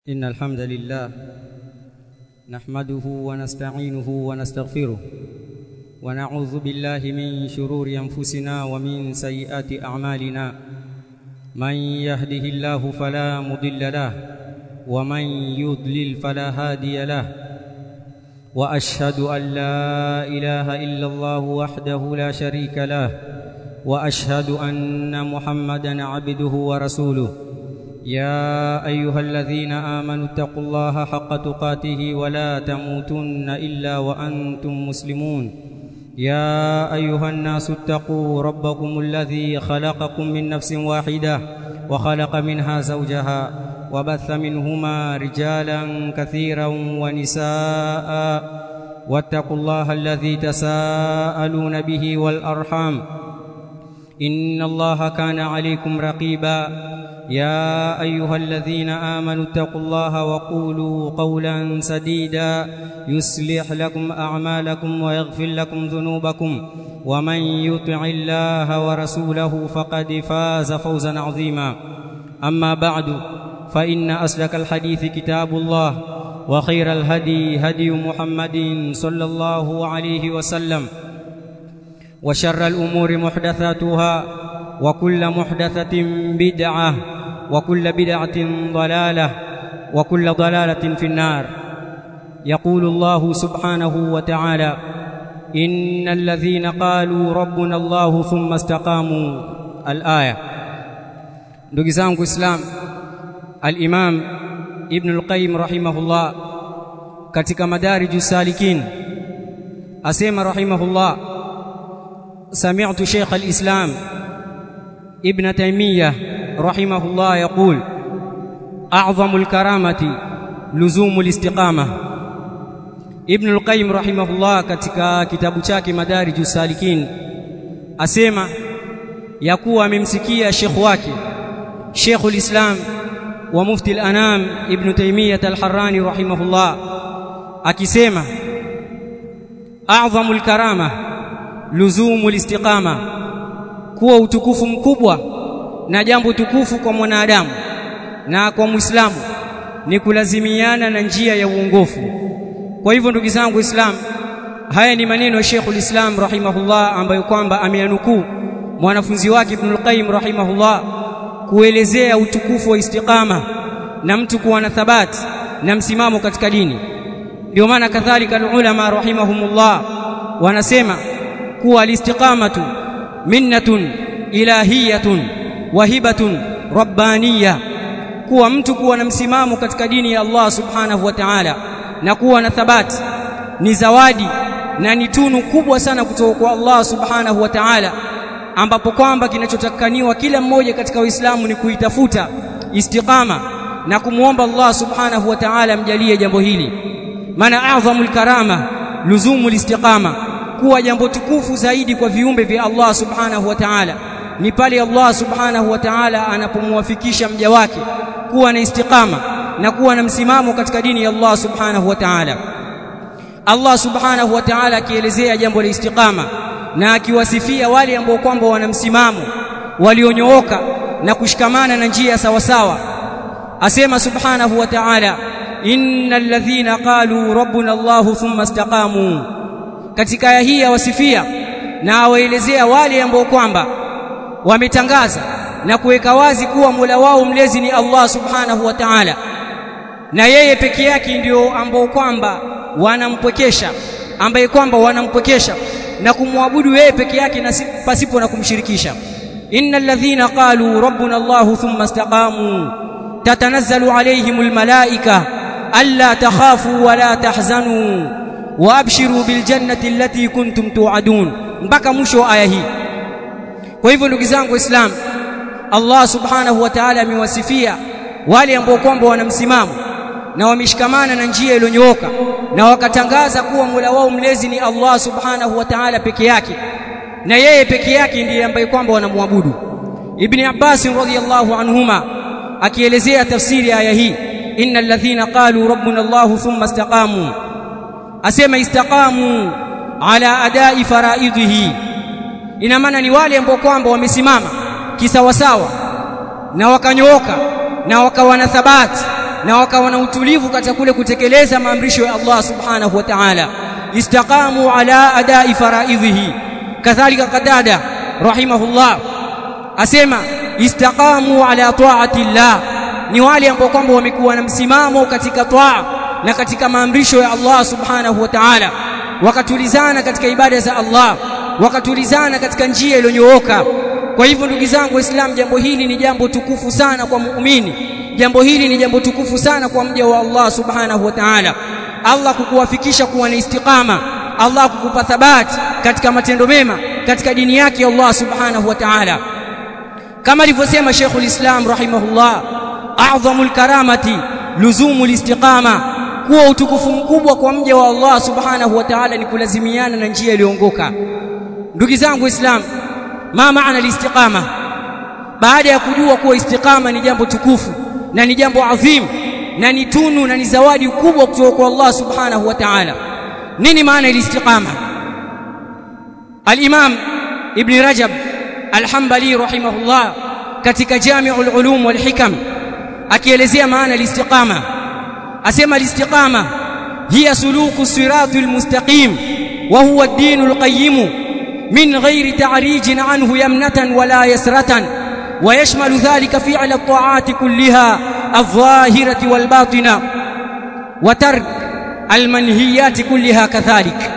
إن الحمد لله نحمده ونستعينه ونستغفره ونعوذ بالله من شرور أنفسنا ومن سيئات أعمالنا من يهده الله فلا مضل له ومن يضلل فلا هادي له وأشهد أن لا إله إلا الله وحده لا شريك له وأشهد أن محمدا عبده ورسوله يا ايها الذين امنوا اتقوا الله حق تقاته ولا تموتن الا وانتم مسلمون يا ايها الناس اتقوا ربكم الذي خلقكم من نفس واحده وخلق منها زوجها وبث منهما رجالا كثيرا ونساء واتقوا الله الذي تساءلون به والارحام ان الله كان عليكم رقيبا يا ايها الذين امنوا اتقوا الله وقولوا قولا سديدا يصلح لكم اعمالكم ويغفر لكم ذنوبكم ومن يطع الله ورسوله فقد فاز فوزا عظيما اما بعد فان اسلك الحديث كتاب الله وخير الهدي هدي محمد صلى الله عليه وسلم وشر الامور محدثاتها وكل محدثه بدعه وكل بدعه ضلاله وكل ضلاله في النار يقول الله سبحانه وتعالى ان الذين قالوا ربنا الله ثم استقاموا الايه ndugu zangu islam al-imam ibn al-qayyim rahimahullah katika madarij salikin asema rahimahullah سمعت شيخ الإسلام ابن تيمية رحمه الله يقول أعظم الكرامة لزوم الاستقامة ابن القيم رحمه الله katika kitabu chake Madarij Salikin asema ya kuwa amemsikia Sheikh wake Sheikh ulislam wa Mufti al-Anam Ibn Taymiyyah al-Harrani rahimahullah akisema a'zamul karama luzumu listiqama kuwa utukufu mkubwa na jambo tukufu kwa mwanadamu na kwa Muislamu ni kulazimiana na njia ya uongofu kwa hivyo ndugu zangu Islam haya ni maneno ya Sheikhul Islam rahimahullah ambayo kwamba ameyanukuu mwanafunzi wake Ibn al-Qayyim rahimahullah kuelezea utukufu wa istiqama na mtu kuwa na thabati na msimamo katika dini ndio maana kadhalika ulama rahimahumullah wanasema kuwa alistiqamatu minnatun ilahiyatun wahibatun rabbaniya kuwa mtu kuwa na msimamo katika dini ya Allah subhanahu wa ta'ala na kuwa na thabati ni zawadi na ni tunu kubwa sana kutoka kwa Allah subhanahu wa ta'ala ambapo kwamba kinachotakaniwa kila mmoja katika Uislamu ni kuitafuta istiqama na kumwomba Allah subhanahu wa ta'ala mjalie jambo hili maana a'dhamul karama luzumul istiqama kuwa jambo tukufu zaidi kwa viumbe vya Allah subhanahu wa ta'ala ni pale Allah subhanahu wa ta'ala anapomwafikisha mja wake kuwa na istiqama na kuwa na msimamo katika dini ya Allah subhanahu wa ta'ala Allah subhanahu wa ta'ala akielezea jambo la istiqama na akiwasifia wale ambao kwamba wana msimamo walionyooka na kushikamana na njia sawa sawa asema subhanahu wa ta'ala innal ladhina qalu rabbuna Allah thumma istaqamu katika aya hii awasifia na awaelezea wale ambao kwamba wametangaza na kuweka wazi kuwa Mola wao mlezi ni Allah Subhanahu wa Ta'ala na yeye peke yake ndio ambao kwamba wanampwekesha ambaye kwamba wanampwekesha na kumwabudu yeye peke yake na pasipo na kumshirikisha innal ladhina qalu rabbuna Allah thumma istaqamu tatanazzalu alayhimul malaika alla takhafu wa la tahzanu waabshiru biljannati allati kuntum tu'adun mpaka mwisho wa aya hii kwa hivyo ndugu zangu waislamu Allah subhanahu wa ta'ala amewasifia wale ambao kwamba wana msimamo na wameshikamana na njia iliyonyooka na wakatangaza kuwa Mola wao mlezi ni Allah subhanahu wa ta'ala peke yake na yeye peke yake ndiye ambaye kwamba wanamwabudu Ibn Abbas radhiyallahu anhuma akielezea tafsiri ya aya hii innal ladhina qalu rabbuna Allah thumma istaqamu asema istaqamu ala adai faraidhihi ina maana ni wale ambao kwamba wamesimama kisawasawa na wakanyooka na wakawa na thabati na wakawa na utulivu katika kule kutekeleza maamrisho ya Allah subhanahu wa ta'ala istaqamu ala adai faraidhihi kadhalika qadada rahimahullah asema istaqamu ala taati llah ni wale ambao kwamba wamekuwa na msimamo katika taa na katika maamrisho ya Allah subhanahu wa ta'ala wakatulizana katika ibada za Allah wakatulizana katika njia iliyonyooka kwa hivyo ndugu zangu waislamu jambo hili ni jambo tukufu sana kwa muumini jambo hili ni jambo tukufu sana kwa mja wa Allah subhanahu wa ta'ala Allah kukuwafikisha kuwa na istiqama Allah kukupa thabati katika matendo mema katika dini yake Allah subhanahu wa ta'ala kama alivyosema Sheikhul Islam rahimahullah a'dhamul karamati luzumul istiqama kuwa utukufu mkubwa kwa mja wa Allah subhanahu wa ta'ala ni kulazimiana na njia iliyoongoka ndugu zangu waislamu ma maana listiqama baada ya kujua kuwa istiqama ni jambo tukufu na ni jambo adhim na ni tunu na ni zawadi kubwa kutoka kwa Allah subhanahu wa ta'ala nini maana istiqama al-imam ibn rajab al-hanbali rahimahullah katika jami'ul ulum wal hikam akielezea maana istiqama asema istiqama hiya suluku siratul mustaqim wa huwa ad-dinul qayyim من غير تعريج عنه يمنة ولا يسرة ويشمل ذلك فعل الطاعات كلها الظاهرة والباطنة وترك المنهيات كلها كذلك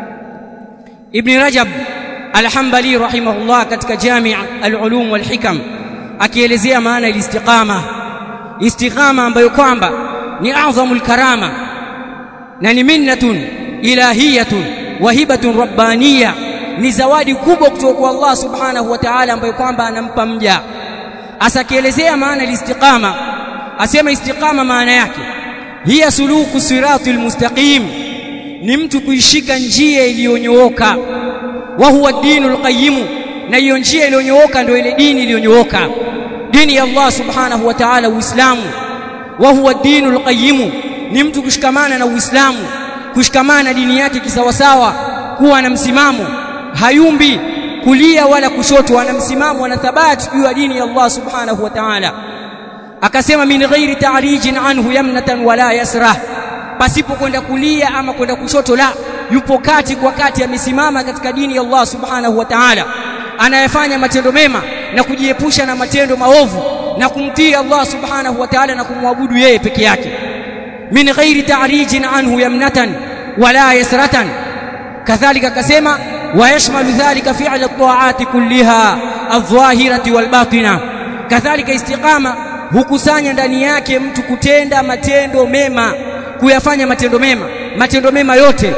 ابن رجب الحنبلي رحمه الله katika جامع العلوم والحكم akielezea maana istiqama istiqama ambayo kwamba ni adhamul karama na ni minnatun ilahiyatun wahibatun rabbaniyah ni zawadi kubwa kutoka kwa Allah subhanahu wa ta'ala ambayo kwamba anampa mja asakielezea maana istiqama asema istiqama maana yake hiya suluku siratul mustaqim ni mtu kuishika njia iliyonyooka wa huwa dinul qayyim na hiyo njia iliyonyooka ndio ile dini iliyonyooka dini ya Allah subhanahu wa ta'ala uislamu wa huwa dinul qayyim ni mtu kushikamana na uislamu kushikamana na dini yake kisawasawa kuwa na msimamo hayumbi kulia wala kushoto ana msimamo na thabati juu ya dini ya Allah subhanahu wa ta'ala akasema min ghairi ta'rijin anhu yamnatan wala yasra pasipo kwenda kulia ama kwenda kushoto la yupo kati kwa kati amesimama katika dini ya Allah subhanahu wa ta'ala anayefanya matendo mema na kujiepusha na matendo maovu na kumtii Allah subhanahu wa ta'ala na kumwabudu yeye peke yake min ghairi ta'rijin anhu yamnatan wala yasratan kadhalika akasema ويشمل ذلك فعل الطاعات كلها الظاهرة والباطنة كذلك استقامة hukusanya ndani yake mtu kutenda matendo mema kuyafanya matendo mema matendo mema yote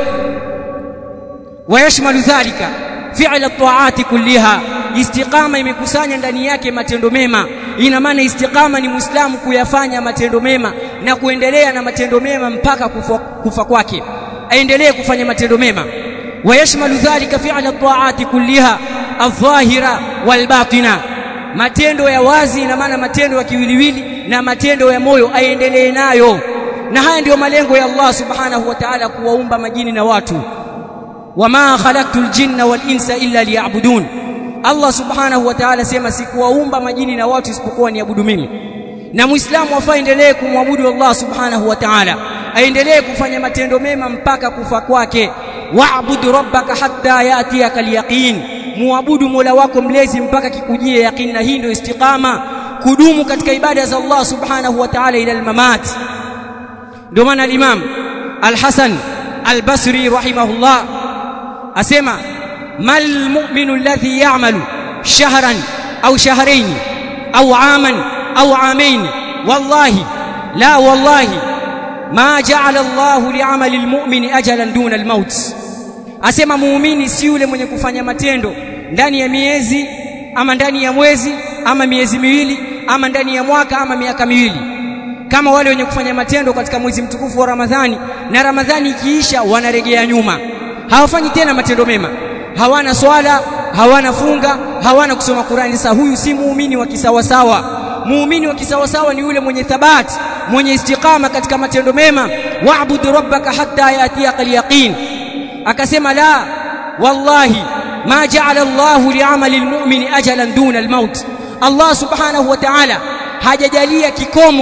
wayashmalu dhalika fi'l at-ta'ati kulliha istiqama imekusanya ndani yake matendo mema ina maana istiqama ni muislamu kuyafanya matendo mema na kuendelea na matendo mema mpaka kufa, kufa kwake aendelee kufanya matendo mema ويشمل ذلك فعل الطاعات كلها الظاهرة والباطنة matendo ya wazi ina maana matendo ya kiwiliwili na matendo ya moyo aendelee nayo na haya ndiyo malengo ya Allah subhanahu wa ta'ala kuwaumba majini na watu wama khalaqtul jinna wal insa illa liya'budun Allah subhanahu wa ta'ala sema sikuwaumba majini na watu isipokuwa niabudu mimi na muislamu afaendelee kumwabudu Allah subhanahu wa ta'ala aendelee kufanya matendo mema mpaka kufa kwake wa'bud rabbaka hatta yatiyaka al-yaqin muabudu mola wako mlezi mpaka kikujie yaqini na hii ndio istiqama kudumu katika ibada za Allah subhanahu wa ta'ala ila al-mamat ndio maana al-imam al-Hasan al-Basri rahimahullah asema mal mu'minu alladhi ya'malu shahran au shahrayn au aman au amain wallahi la wallahi ma ja'ala Allah li'amali al-mu'mini ajalan duna al-maut asema muumini si yule mwenye kufanya matendo ndani ya miezi ama ndani ya mwezi ama miezi miwili ama ndani ya mwaka ama miaka miwili kama wale wenye kufanya matendo katika mwezi mtukufu wa Ramadhani na Ramadhani ikiisha wanarejea nyuma hawafanyi tena matendo mema hawana swala hawana funga hawana kusoma Qur'ani sasa huyu si muumini wa kisawasawa muumini wa kisawasawa ni yule mwenye thabati mwenye istiqama katika matendo mema wa'bud rabbaka hatta yatiyaka al-yaqin akasema la wallahi ma ja'ala Allahu li'amali al-mu'mini ajalan duna al-maut Allah subhanahu wa ta'ala hajajalia kikomo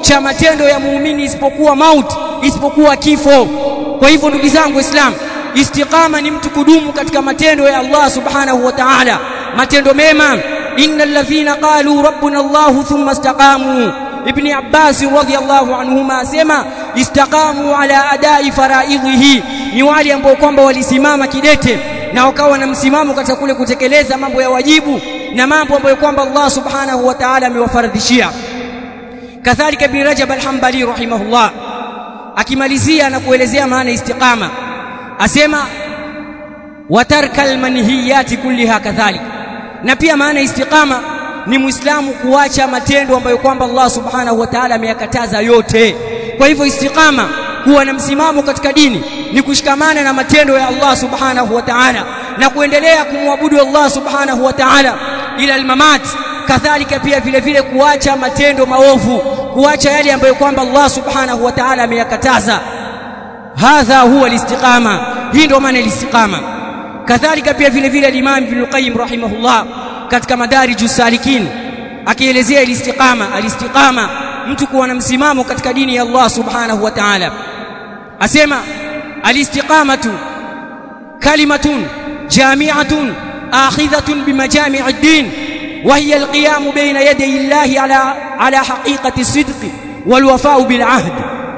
cha matendo ya muumini isipokuwa mauti isipokuwa kifo kwa hivyo ndugu zangu waislamu istiqama ni mtu kudumu katika matendo ya Allah subhanahu wa ta'ala matendo mema innal ladhina qalu rabbuna Allah thumma istaqamu ibn Abbas radhiyallahu anhuma asema istaqamu ala adai faraidhihi ni wale ambao kwamba walisimama kidete na wakawa na msimamo katika kule kutekeleza mambo ya wajibu na mambo ambayo kwamba Allah subhanahu wa ta'ala amewafaradhishia kadhalika ibn Rajab al-Hanbali rahimahullah akimalizia na kuelezea maana istiqama asema watarka almanhiyati kulliha kadhalik na pia maana istiqama ni muislamu kuacha matendo ambayo kwamba Allah subhanahu wa ta'ala ameyakataza yote kwa hivyo istiqama kuwa na msimamo katika dini ni kushikamana na matendo ya Allah subhanahu wa ta'ala na kuendelea kumwabudu Allah subhanahu wa ta'ala ila almamat kadhalika pia vile vile kuacha matendo maovu kuacha yale ambayo kwamba Allah subhanahu wa ta'ala ameyakataza hadha huwa alistiqama hii ndio maana alistiqama kadhalika pia vile vile al-Imam Ibn Qayyim rahimahullah katika madariju salikin akielezea alistiqama alistiqama mtu kuwa na msimamo katika dini ya Allah subhanahu wa ta'ala asema alistiqamatu kalimatun jami'atun akhidhatun bimajami' ad-din وهي القيام بين يدي الله على على حقيقة الصدق والوفاء بالعهد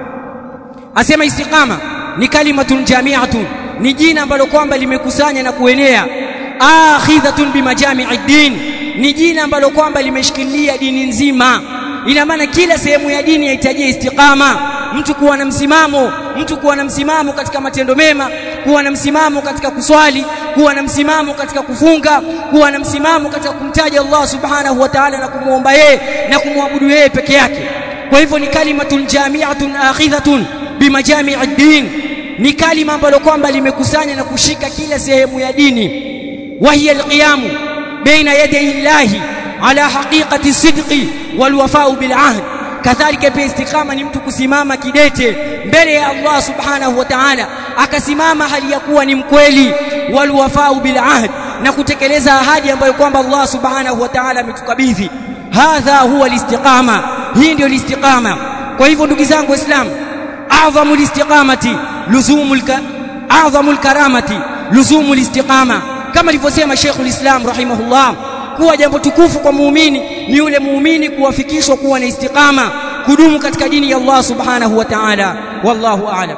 asema istiqama ni kalimatun jami'atun ni jina ambalo kwamba limekusanya na kuenea akhidhatun bimajami'i din ni jina ambalo kwamba limeshikilia dini nzima ina maana kila sehemu ya dini yahitajia istiqama mtu kuwa na msimamo mtu kuwa na msimamo katika matendo mema kuwa na msimamo katika kuswali kuwa na msimamo katika kufunga kuwa na msimamo katika kumtaja Allah subhanahu wa ta'ala na kumuomba yeye na kumwabudu yeye peke yake kwa hivyo ni kalimatun jami'atun akhidhatun bimajami'i din ni kalima ambalo kwamba limekusanya na kushika kila sehemu ya dini wahiya alqiyamu baina yaday llahi ala haqiqati sidqi walwafa'u bil ahd kadhalika pia istiqama ni mtu kusimama kidete mbele ya Allah subhanahu wa ta'ala akasimama hali ya kuwa ni mkweli walwafa'u bil ahd na kutekeleza ahadi ambayo kwamba Allah subhanahu wa ta'ala ametukabidhi hadha huwa alistiqama hii ndio alistiqama kwa hivyo ndugu zangu waislamu a'dhamu alistiqamati luzumul a'dhamu karamati luzumul istiqama kama alivyosema Sheikhul Islam rahimahullah kuwa jambo tukufu kwa muumini ni yule muumini kuwafikishwa kuwa na istiqama kudumu katika dini ya Allah subhanahu wa ta'ala wallahu a'lam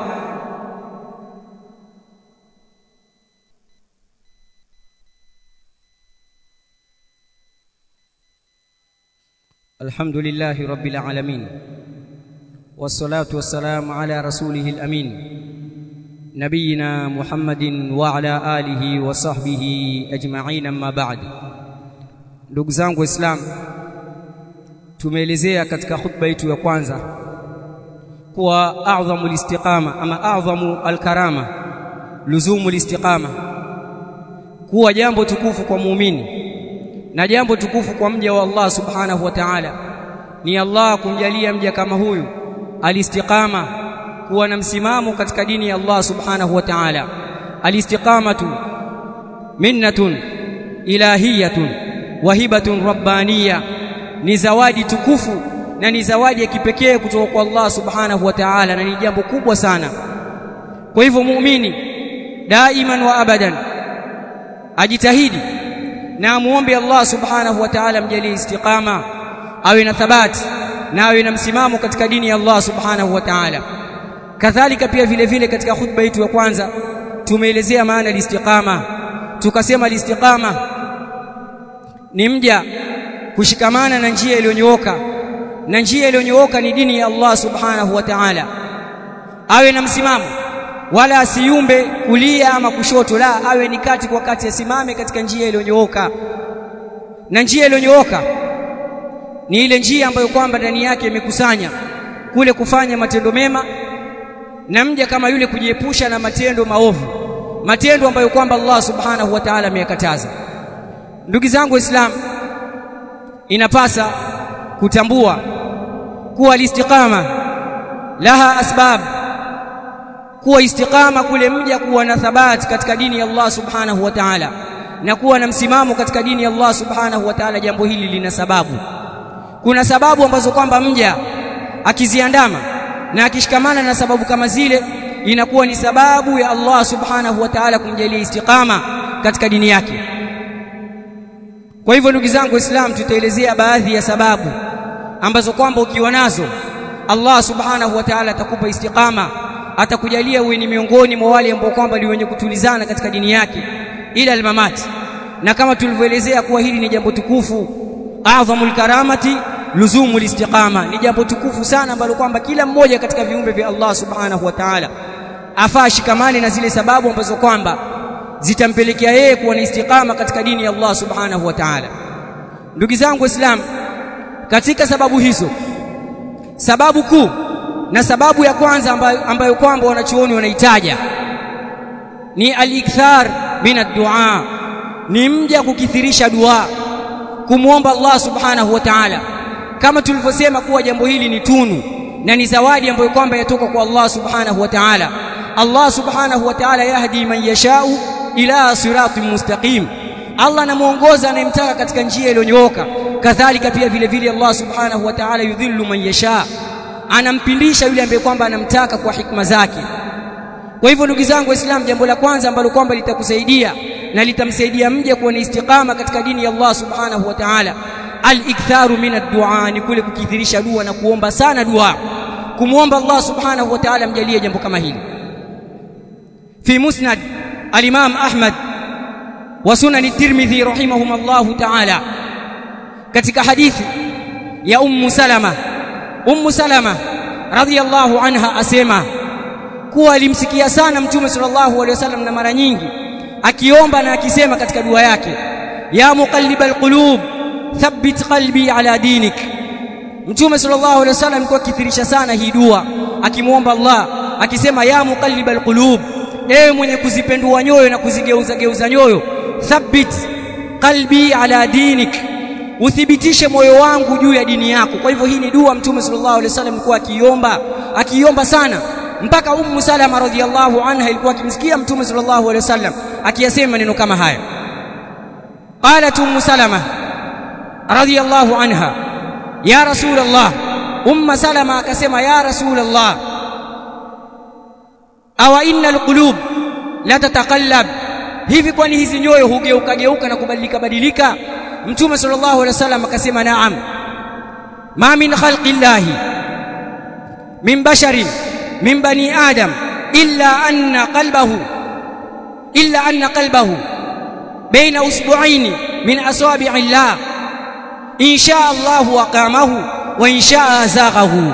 الحمد لله رب العالمين والصلاة والسلام على رسوله الأمين نبينا محمد وعلى آله وصحبه أجمعين أما بعد ndugu zangu waislamu tumeelezea katika khutba yetu ya kwanza kuwa a'dhamu listiqama ama a'dhamu alkarama luzumu listiqama kuwa jambo tukufu kwa muumini na jambo tukufu kwa mja wa Allah subhanahu wa ta'ala ni Allah kumjalia mja kama huyu alistiqama kuwa na msimamo katika dini ya Allah subhanahu wa ta'ala alistiqamatu minnatun ilahiyatun wahibatun rabbaniya ni zawadi tukufu na ni zawadi ya kipekee kutoka kwa Allah subhanahu wa ta'ala na ni jambo kubwa sana kwa hivyo muumini daiman wa abadan ajitahidi na amuombe Allah subhanahu wa ta'ala mjalie istiqama awe na thabati na awe na msimamo katika dini ya Allah subhanahu wa ta'ala kadhalika pia vile vile katika khutba yetu ya kwanza tumeelezea maana ya istiqama tukasema istiqama ni mja kushikamana na njia iliyonyooka na njia iliyonyooka ni dini ya Allah subhanahu wa ta'ala awe na msimamo wala asiumbe kulia ama kushoto la awe ni kati kwa kati asimame katika njia iliyonyooka na njia iliyonyooka ni ile njia ambayo kwamba ndani yake imekusanya kule kufanya matendo mema na mja kama yule kujiepusha na matendo maovu matendo ambayo kwamba Allah subhanahu wa ta'ala ameyakataza ndugu zangu waislamu inapasa kutambua kuwa istiqama laha asbab kuwa istiqama kule mja kuwa na thabati katika dini ya Allah subhanahu wa ta'ala na kuwa na msimamo katika dini ya Allah subhanahu wa ta'ala jambo hili lina sababu kuna sababu ambazo kwamba mja akiziandama na akishikamana na sababu kama zile inakuwa ni sababu ya Allah subhanahu wa ta'ala kumjalia istiqama katika dini yake kwa hivyo ndugu zangu waislamu tutaelezea baadhi ya sababu ambazo kwamba ukiwa nazo Allah subhanahu wa ta'ala atakupa istiqama atakujalia uwe ni miongoni mwa wale ambao kwamba ni wenye kutulizana katika dini yake ila almamati na kama tulivyoelezea kuwa hili ni jambo tukufu adhamul karamati luzumul istiqama ni jambo tukufu sana ambalo kwamba kila mmoja katika viumbe vya Allah subhanahu wa ta'ala afaa shikamani na zile sababu ambazo kwamba zitampelekea yeye kuwa na istiqama katika dini ya Allah subhanahu wa ta'ala ndugu zangu waislamu katika sababu hizo sababu kuu na sababu ya kwanza ambayo, ambayo kwamba wanachuoni wanaitaja ni al-ikthar min ad-du'a ni mja kukithirisha dua kumwomba Allah subhanahu wa ta'ala kama tulivyosema kuwa jambo hili ni tunu na ni zawadi ambayo kwamba yatoka kwa Allah subhanahu wa ta'ala Allah subhanahu wa ta'ala yahdi man yashau ila siratin mustaqim Allah anamuongoza anayemtaka katika njia iliyonyooka kadhalika pia vile vile Allah subhanahu wa ta'ala yudhillu man yasha anampindisha yule ambaye kwamba anamtaka kwa hikma zake kwa hivyo ndugu zangu waislamu jambo la kwanza ambalo kwamba litakusaidia na litamsaidia mja kuwa na istiqama katika dini ya Allah subhanahu wa ta'ala al-iktharu min ad-du'a ni kule kukithirisha dua na kuomba sana dua kumwomba Allah subhanahu wa ta'ala mjalie jambo kama hili fi musnad al-imam Ahmad wa sunan at-Tirmidhi rahimahumullah ta'ala katika hadithi ya ummu Salama ummu Salama radhiyallahu anha asema kuwa alimsikia sana mtume sallallahu alaihi wasallam na mara nyingi akiomba na akisema katika dua yake ya muqallibal qulub thabbit qalbi ala dinik mtume sallallahu alaihi wasallam alikuwa akithirisha sana hii dua akimwomba Allah akisema ya muqallibal qulub ewe mwenye kuzipendua nyoyo na kuzigeuza geuza nyoyo thabbit qalbi ala dinik uthibitishe moyo wangu juu ya dini yako kwa hivyo hii ni dua mtume sallallahu alaihi wasallam alikuwa akiomba akiomba sana mpaka ummu salama radhiyallahu anha ilikuwa akimsikia mtume sallallahu alaihi wasallam akiyasema maneno kama haya qalat ummu salama radhiyallahu anha ya rasul allah umma salama akasema ya rasul allah awa inna alqulub la tataqallab hivi kwani hizi nyoyo hugeuka geuka na kubadilika badilika mtume sallallahu alaihi wasallam akasema naam ma min khalqillahi min basharin min bani adam illa anna qalbahu illa anna qalbahu baina usbu'aini min asabi'i llah in shaa Allahu aqamahu wa in shaa azaghahu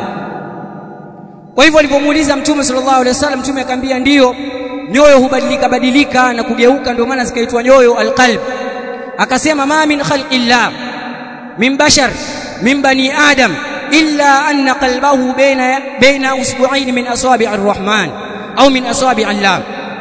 kwa hivyo alipomuuliza mtume sallallahu alaihi wasallam mtume akamwambia ndiyo nyoyo hubadilika badilika na kugeuka ndio maana zikaitwa nyoyo alqalb akasema ma min khalqillah min bashar min bani adam illa anna qalbahu baina baina usbu'ain min asabi' arrahman au min asabi' allah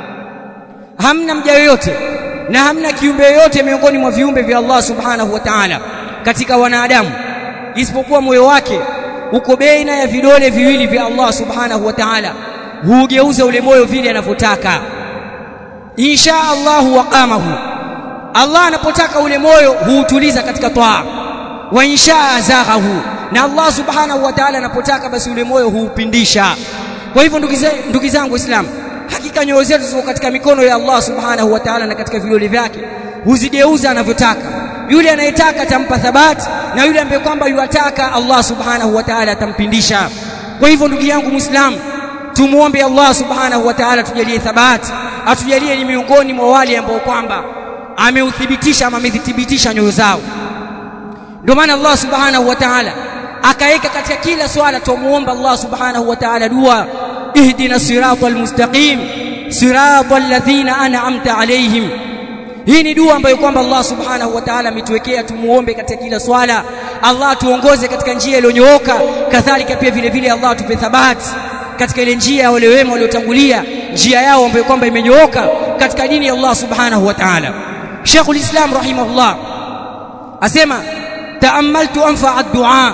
hamna mja yoyote na hamna kiumbe yoyote miongoni mwa viumbe vya Allah subhanahu wa ta'ala katika wanadamu isipokuwa moyo wake uko baina ya vidole viwili vya Allah subhanahu wa ta'ala hugeuza ule moyo vile anavyotaka insha Allah waqamahu Allah anapotaka ule moyo huutuliza katika toa wa insha azaghahu na Allah subhanahu wa ta'ala anapotaka basi ule moyo huupindisha kwa hivyo ndugu zangu waislamu hakika nyoyo zetu ziko katika mikono ya Allah subhanahu wa ta'ala na katika vidole vyake huzigeuza anavyotaka yule anayetaka atampa thabati na yule ambaye kwamba yuataka Allah subhanahu wa ta'ala atampindisha kwa hivyo ndugu yangu muislamu tumuombe Allah subhanahu wa ta'ala tujalie thabati atujalie ni miongoni mwa wale ambao kwamba ameuthibitisha ama amezithibitisha nyoyo zao ndio maana Allah subhanahu wa ta'ala akaweka katika kila swala tumuomba Allah subhanahu wa ta'ala dua ihdina siratal mustaqim siratal ladhina an'amta alaihim hii ni dua ambayo kwamba Allah subhanahu wa ta'ala ametuwekea tumuombe katika kila swala Allah tuongoze katika njia iliyonyooka kadhalika pia vile vile Allah tupe thabati katika ile njia ya wale wema waliotangulia njia yao ambayo kwamba imenyooka katika dini ya Allah subhanahu wa ta'ala Sheikhul Islam rahimahullah asema taamaltu anfa ad-du'a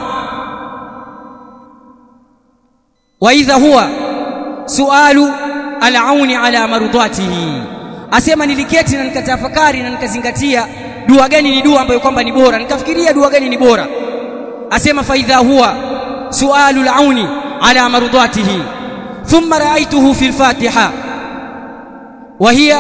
wa idha huwa sualu al-auni ala mardatihi asema niliketi na nikatafakari na nikazingatia dua gani ni dua ambayo kwamba ni bora nikafikiria dua gani ni bora asema faidha huwa sualu al-auni ala mardatihi thumma ra'aytuhu fi al-fatiha wa hiya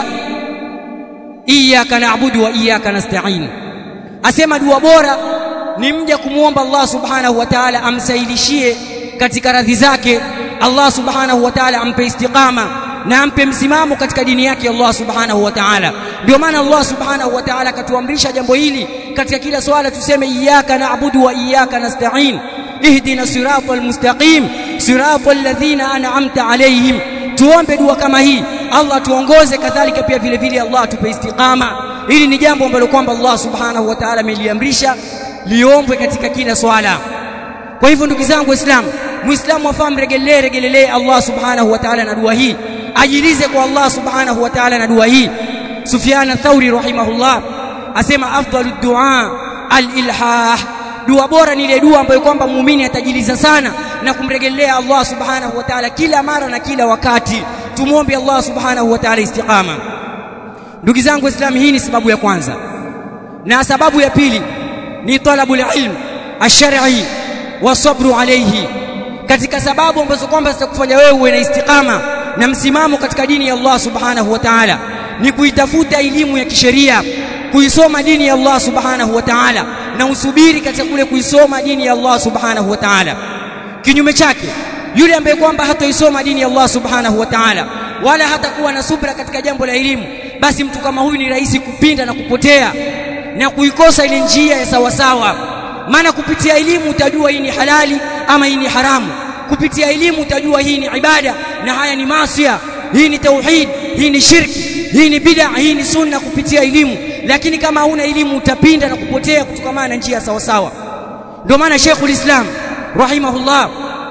iyyaka na'budu wa iyyaka nasta'in asema dua bora ni mja kumuomba Allah subhanahu wa ta'ala amsaidishie katika radhi zake Allah subhanahu wa ta'ala ampe istiqama na ampe msimamo katika dini yake Allah subhanahu wa ta'ala ndio maana Allah subhanahu wa ta'ala akatuamrisha jambo hili katika kila swala tuseme iyyaka na'budu wa iyyaka nasta'in ihdina siratal mustaqim siratal ladhina an'amta alayhim tuombe dua kama hii Allah tuongoze kadhalika pia vile vile Allah atupe istiqama hili ni jambo ambalo kwamba Allah subhanahu wa ta'ala ameliamrisha liombwe katika kila swala kwa hivyo ndugu zangu waislamu muislamu afahamu regelee regelelee Allah subhanahu wa ta'ala na dua hii ajilize kwa Allah subhanahu wa ta'ala na dua hii Sufyan Thauri rahimahullah asema afdalu dua al-ilhah dua bora ni ile dua ambayo kwamba muumini atajiliza sana na kumregelea Allah subhanahu wa ta'ala kila mara na kila wakati tumuombe Allah subhanahu wa ta'ala istiqama ndugu zangu waislamu hii ni sababu ya kwanza na sababu ya pili ni talabul ilm ash-shar'i wa sabru alayhi katika sababu ambazo kwamba zitakufanya wewe uwe na istiqama na msimamo katika dini ya Allah subhanahu wa ta'ala ni kuitafuta elimu ya kisheria kuisoma dini ya Allah subhanahu wa ta'ala na usubiri katika kule kuisoma dini ya Allah subhanahu wa ta'ala kinyume chake yule ambaye kwamba hatoisoma dini ya Allah subhanahu wa ta'ala wala hatakuwa na subra katika jambo la elimu basi mtu kama huyu ni rahisi kupinda na kupotea na kuikosa ile njia ya sawasawa maana kupitia elimu utajua hii ni halali ama hii ni haramu kupitia elimu utajua hii ni ibada na haya ni masia hii ni tauhid hii ni shirki hii ni bid'a hii ni sunna kupitia elimu lakini kama huna elimu utapinda na kupotea kutokana na njia sawa sawa ndio maana Sheikhul Islam rahimahullah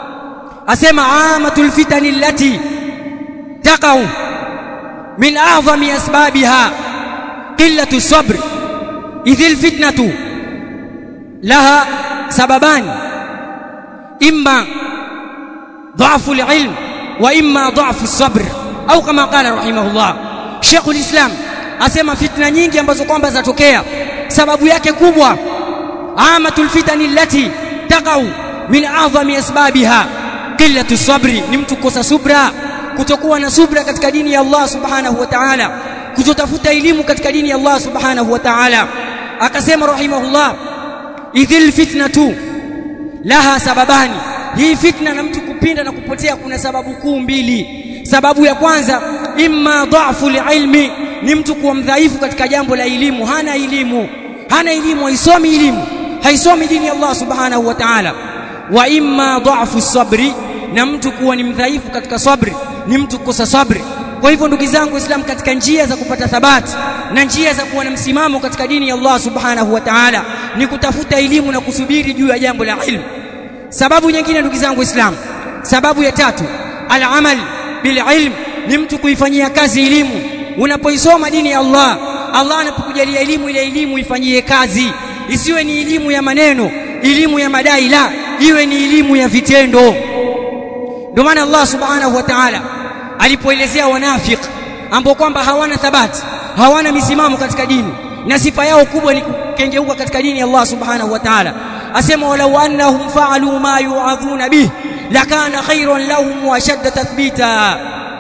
asema amatul fitani allati taqau min a'zami asbabiha qillatu sabr idhil fitnatu laha sababani imma ضعف العلم واما ضعف الصبر au kama qala rahimahullah Sheikh ulislam asema fitna nyingi ambazo kwamba zatokea sababu yake kubwa amatul fitani allati taqau min a'zami asbabiha qillatu sabri ni mtu kukosa subra kutokuwa na subra katika dini ya Allah subhanahu wa ta'ala kutotafuta elimu katika dini ya Allah subhanahu wa ta'ala akasema rahimahullah idhil fitnatu laha sababani hii fitna na mtu kupinda na kupotea kuna sababu kuu mbili sababu ya kwanza imma dha'fu ilmi ni mtu kuwa mdhaifu katika jambo la elimu hana elimu hana elimu haisomi elimu haisomi dini ya Allah subhanahu wa ta'ala wa imma dha'fu sabri na mtu kuwa ni mdhaifu katika sabri ni mtu kukosa sabri kwa hivyo ndugu zangu waislamu katika njia za kupata thabati na njia za kuwa na msimamo katika dini ya Allah subhanahu wa ta'ala ni kutafuta elimu na kusubiri juu ya jambo la ilmu sababu nyingine ndugu zangu waislamu sababu ya tatu al-amal bil ilm ni mtu kuifanyia kazi elimu unapoisoma dini ya Allah Allah anapokujalia elimu ile elimu ifanyie kazi isiwe ni elimu ya maneno elimu ya madai la iwe ni elimu ya vitendo ndio maana Allah subhanahu wa ta'ala alipoelezea wanafik ambao kwamba hawana thabati hawana misimamo katika dini na sifa yao kubwa ni kukengeuka katika dini ya Allah subhanahu wa ta'ala asema walau annahum fa'alu ma yu'adhuna bih lakana khayran lahum wa shadda tathbita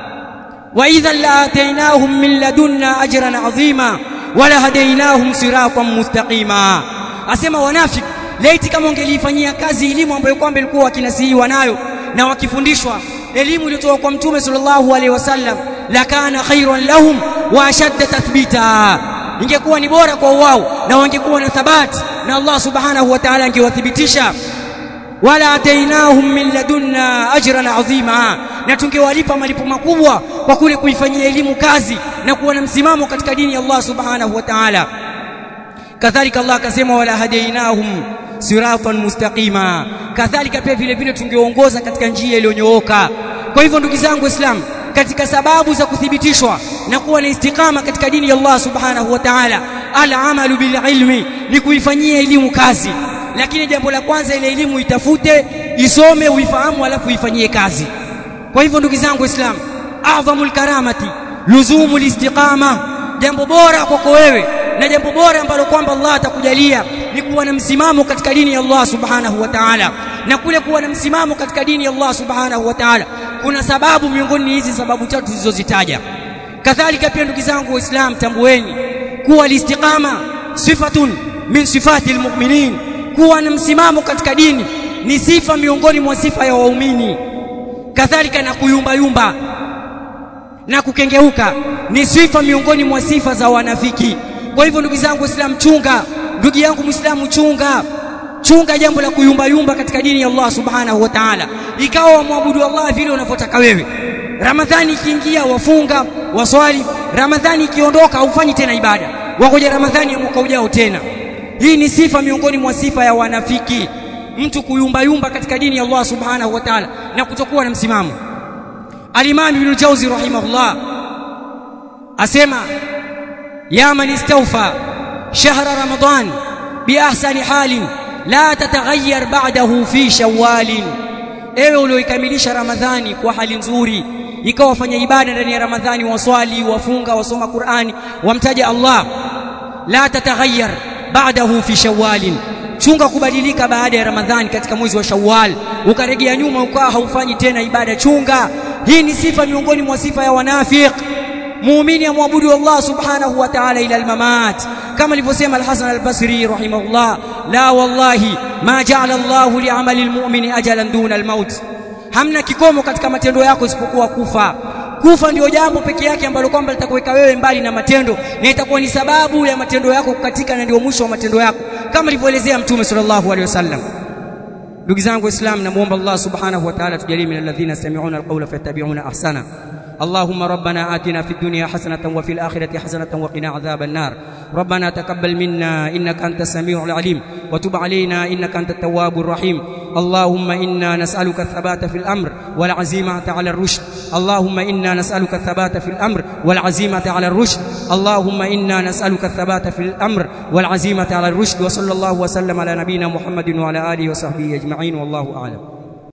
wa idhan la'ataynahum min ladunna ajran 'azima wa lahadaynahum siratan mustaqima asema wanafik laiti kama ungelifanyia kazi elimu ambayo kwamba ilikuwa wakinasihiwa nayo na wakifundishwa elimu iliyotoka kwa mtume sallallahu alaihi wasallam lakana khairan lahum wa ashadda tathbita ingekuwa ni bora kwa wao na wangekuwa na thabati na Allah subhanahu wa ta'ala angewathibitisha wala atainahum min ladunna ajran azima na tungewalipa malipo makubwa kwa kule kuifanyia elimu kazi na kuwa na msimamo katika dini ya Allah subhanahu wa ta'ala kadhalika Allah akasema wala hadainahum siratan mustaqima kadhalika pia vile vile tungeongoza katika njia iliyonyooka kwa hivyo ndugu zangu waislamu katika sababu za kuthibitishwa na kuwa na istiqama katika dini ya Allah subhanahu wa ta'ala al-amalu bil ilmi ni kuifanyia elimu kazi lakini jambo la kwanza ile elimu itafute isome uifahamu alafu ifanyie kazi kwa hivyo ndugu zangu waislamu adhamul karamati luzumul istiqama jambo bora kwako wewe na jambo bora ambalo kwamba Allah atakujalia ni kuwa na msimamo katika dini ya Allah subhanahu wa ta'ala na kule kuwa na msimamo katika dini ya Allah subhanahu wa ta'ala kuna sababu miongoni hizi sababu tatu zilizozitaja kadhalika pia ndugu zangu waislam tambueni kuwa listiqama sifatun min sifati almu'minin kuwa na msimamo katika dini ni sifa miongoni mwa sifa ya waumini kadhalika na kuyumba yumba na kukengeuka ni sifa miongoni mwa sifa za wanafiki kwa hivyo ndugu zangu waislamu chunga ndugu yangu muislamu chunga chunga jambo la kuyumba yumba katika dini ya Allah subhanahu wa ta'ala ikawa wamwabudu Allah vile unavyotaka wewe Ramadhani ikiingia wafunga waswali Ramadhani ikiondoka haufanyi tena ibada wangoja Ramadhani ya mwaka ujao tena hii ni sifa miongoni mwa sifa ya wanafiki mtu kuyumba yumba katika dini ya Allah subhanahu wa ta'ala na kutokuwa na msimamo Al-Imam Ibn Jawzi rahimahullah asema ya man istawfa shahra ramadan bi ahsani halin la tataghayyar ba'dahu fi shawwal ewe ulioikamilisha ramadhani kwa hali nzuri ikawa wafanya ibada ndani ya ramadhani waswali wafunga wasoma qurani wamtaja allah la tataghayyar ba'dahu fi shawwal chunga kubadilika baada ya ramadhani katika mwezi wa shawwal ukaregea nyuma ukawa haufanyi tena ibada chunga hii ni sifa miongoni mwa sifa ya wanafiq muumini amwabudu Allah subhanahu wa ta'ala ila almamat kama alivyosema al-Hasan al-Basri rahimahullah la wallahi ma ja'ala Allah li'amali al-mu'mini ajalan duna al-maut hamna kikomo katika matendo yako isipokuwa kufa kufa ndio jambo peke yake ambalo kwamba litakuweka wewe mbali na matendo na itakuwa ni sababu ya matendo yako kukatika na ndio mwisho wa matendo yako kama alivyoelezea mtume sallallahu alaihi wasallam ndugu zangu waislamu namuomba Allah subhanahu wa ta'ala tujalie min alladhina yastami'una alqawla fayattabi'una ahsana اللهم ربنا آتنا في الدنيا حسنة وفي الآخرة حسنة وقنا عذاب النار ربنا تقبل منا إنك أنت السميع العليم وتب علينا إنك أنت التواب الرحيم اللهم إنا نسألك الثبات في الأمر والعزيمة على الرشد اللهم إنا نسألك الثبات في الأمر والعزيمة على الرشد اللهم إنا نسألك الثبات في الأمر والعزيمة على الرشد وصلى الله وسلم على نبينا محمد وعلى آله وصحبه أجمعين والله أعلم